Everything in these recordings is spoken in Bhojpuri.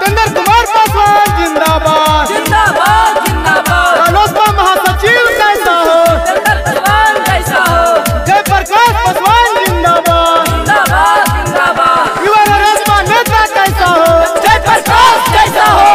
जितेंद्र कुमार पासवान जिंदाबाद जिंदाबाद जिंदाबाद रालोसपा महासचिव कैसा हो जितेंद्र पासवान कैसा हो जयप्रकाश पासवान जिंदाबाद जिंदाबाद जिंदाबाद युवा रालोसपा नेता कैसा हो जयप्रकाश कैसा हो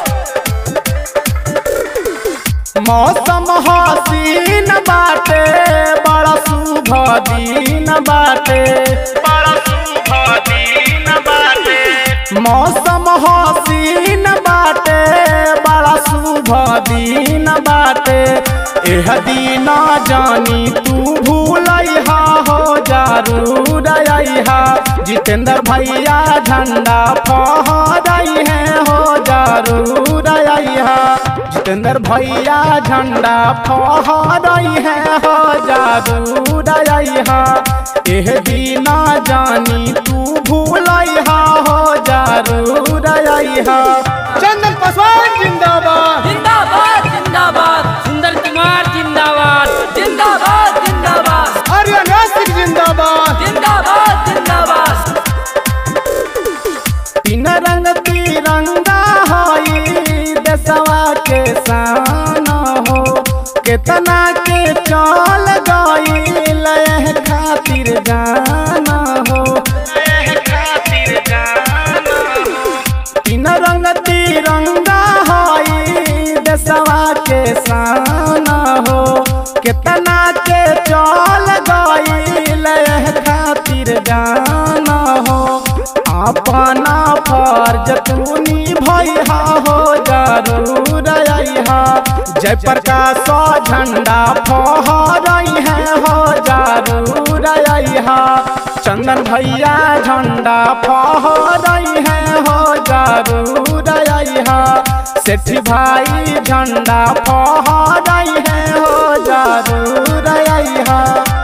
मौसम हसीन बाटे बड़ा शुभ दिन बाटे बड़ा शुभ दिन बाटे मौसम हसीन बाटे बड़ा शुभ दिन बाटे एह दिन जानी तू भूलैहा हो जरूर अइहा जितेंद्र भैया झंडा फहराई है हो जरूर अइहा जितेंद्र भैया झंडा फहराई है हो जरूर अइहा एह दीना जानी तू भूलैहा हो जरूर अइहा चंदन पासवान जिंदाबाद जिंदाबाद जिंदाबाद सुंदर कुमार जिंदाबाद जिंदाबाद जिंदाबाद आर्यन नासिक जिंदाबाद जिंदाबाद जिंदाबाद तीन रंग तिरंगा हई देशवा के शान हो केतना के चल गई लय खातिर जाना हो तीन रंग तिरंगा हई देशवा के शान हो केतना के चल गई लय खातिर जाना हो अपना फर्ज तूनी भैया हो जरूर अइहा जयप्रकाश झंडा फहरई है हो जरूर अइहा चंदन भैया झंडा फहरई है हो जरूर अइहा सेठी भाई झंडा फहरई है हो जरूर अइहा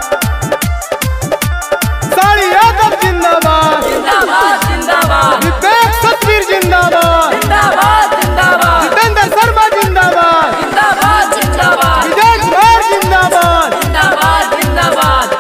साड़ी यादव जिंदाबाद जिंदाबाद जिंदाबाद विवेक सतवीर जिंदाबाद जिंदाबाद जिंदाबाद जितेंद्र शर्मा जिंदाबाद जिंदाबाद जिंदाबाद विजय कुमार जिंदाबाद जिंदाबाद जिंदाबाद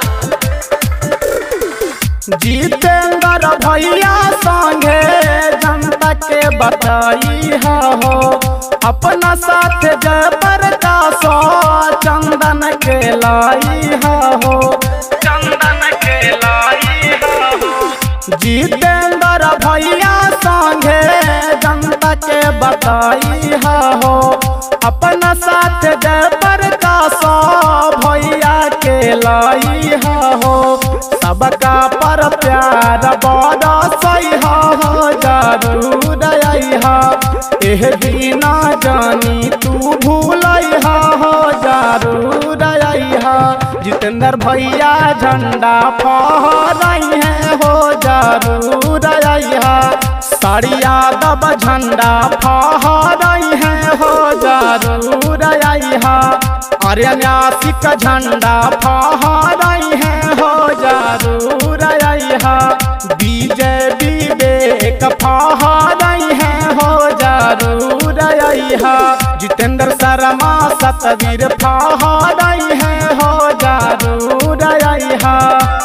जितेंद्र भैया संगे जनता के बताई हो अपना साथ जय प्रकाश चंदन के लाई हो चंदन के लाई हो जितेंद्र भैया संगे जनता के बताई हो अपना साथ जय प्रकाश भैया के लाई हो सबका पर प्यार बड़ा सही हो जरूर अइहा एह दीना जानी तू भूलैहा हो जरूर अइहा जितेंद्र भैया झंडा फहराई है हो जरूर अइहा साड़ी यादव झंडा फहराई है हो जरूर अइहा आर्यन्यासिक झंडा फहराई है हो जरूर अइहा विजय विवेक फहराई है हो जरूर अइहा जितेंद्र शर्मा सतवीर फहराई है हो जरूर अइहा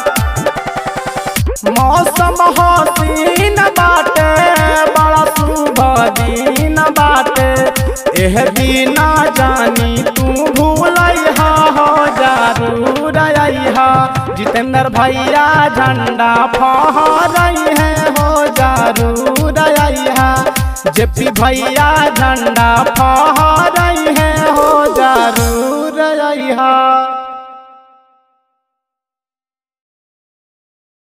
मौसम हसीन बाटे बड़ा शुभ दिन बाटे एह दीना जानी तू भूलैहा हो जरूर अइहा जितेंद्र भैया झंडा फहराई है हो जरूर अइहा जेपी भैया झंडा फहराई है